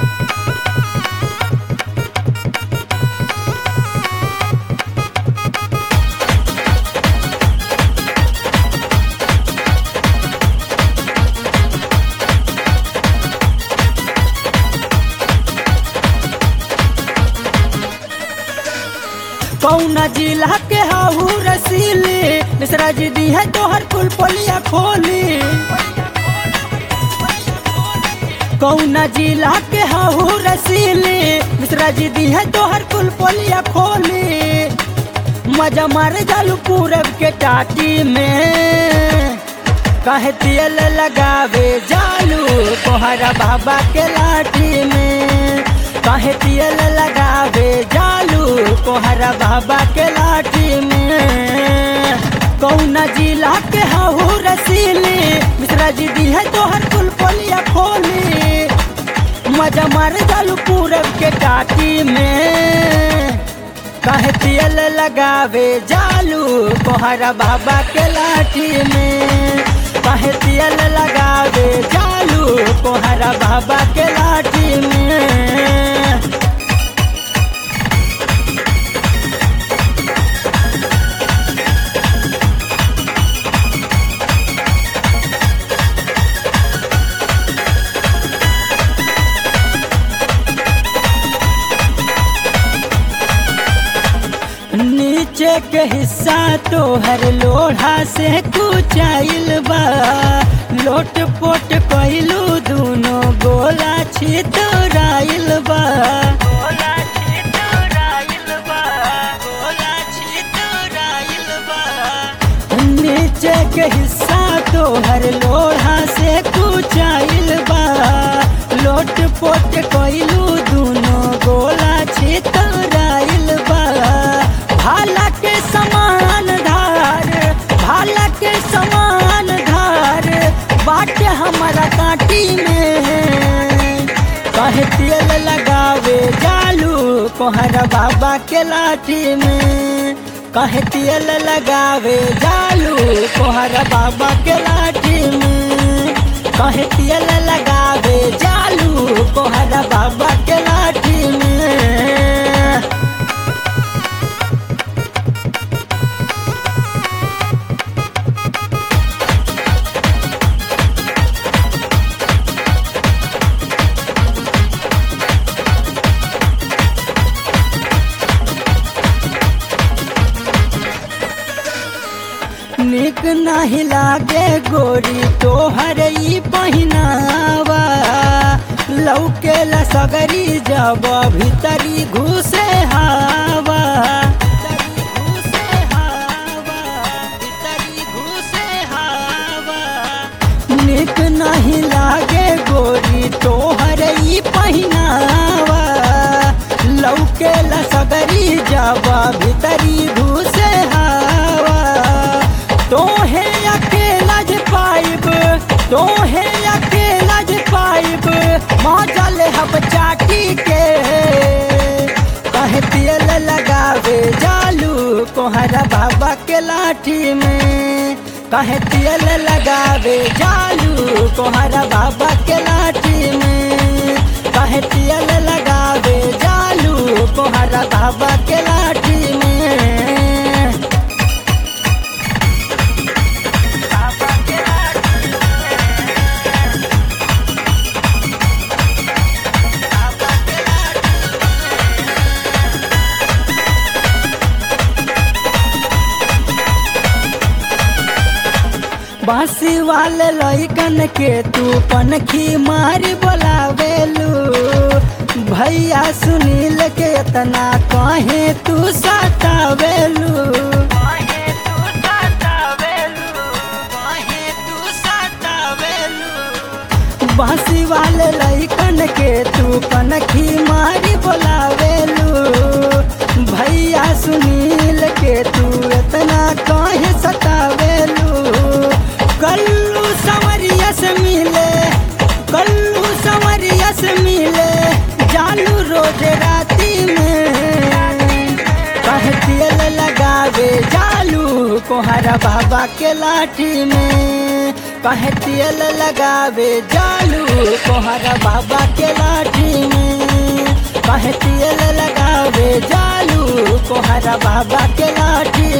कौना जिला के हाहू रसीली मिश्रा जी दी है तोहर कुल पोलिया खोली कौना जिला के हाहू रसीली मिश्रा जी दी है तोहर कुल पोलिया खोली मजा मार जालू पूरब के टाटी में कहे तेल लगावे जालू तोहरा बाबा के लाठी में कहे तेल लगावे जालू तोहरा बाबा के लाठी में कौना जिला के हाहू रसीली मिश्रा जी दी है तोहर कुल पोलिया खोली मजा मार जालू पूरब के टाटी में कहे तेल लगावे जालू तोहरा बाबा के लाठी में कहे तेल लगावे जालू तोहरा बाबा के लाठी में नीचे के हिस्सा तोहर लोढ़ा से कुचाइल बा लोट पोट कैलू दूनो गोला छितराइल बा गोला छितराइल बा गोला छितराइल बा नीचे के हिस्सा तोहर लोढ़ा से कुचाइल बा लोट पोट कैलू दूनो गोला छितराइल बा भाला के समान धार भाला के समान धार बाटे हमारा काटी में कहे तेल लगावे जालू कोहरा बाबा के लाठी में कहे तेल लगावे जालू कोहरा बाबा के लाठी में कहे तेल लगावे जालू कोहरा बाबा के लाठी में निक नहीं लागे गोरी तोहर ई पहिनावा लौके सगरी जब भीतरी घुसे हावा निक नहीं लागे गोरी तोहर ई पहिनावा लौके सगरी जब भीतरी घुसे हावा तोहे अकेला जे पाइब तोहे अकेला जे पाइब मौजल हब चाटी के कहे तेल लगावे जालू कोहरा बाबा के लाठी में कहे तेल लगावे जालू कोहरा बाबा के लाठी में कहे तेल लगावे जालू कोहरा बाबा के लाठी में बांसी वाले लइकन के तू पनखी मारी बोलावेलू भैया सुनील के इतना कहे तू सतावेलू बांसी वाले लइकन के तू पनखी मारी बोलावेलू भैया सुनील के तू इतना कहे सतावेलू कल्लू संवरिया से मिले कल्लू संवरिया से मिले जालू रोज राती में कहे तेल लगावे जालू कोहरा बाबा के लाठी में कहे तेल लगावे जालू कोहरा बाबा के लाठी में कहे तेल लगावे जालू कोहरा बाबा के लाठी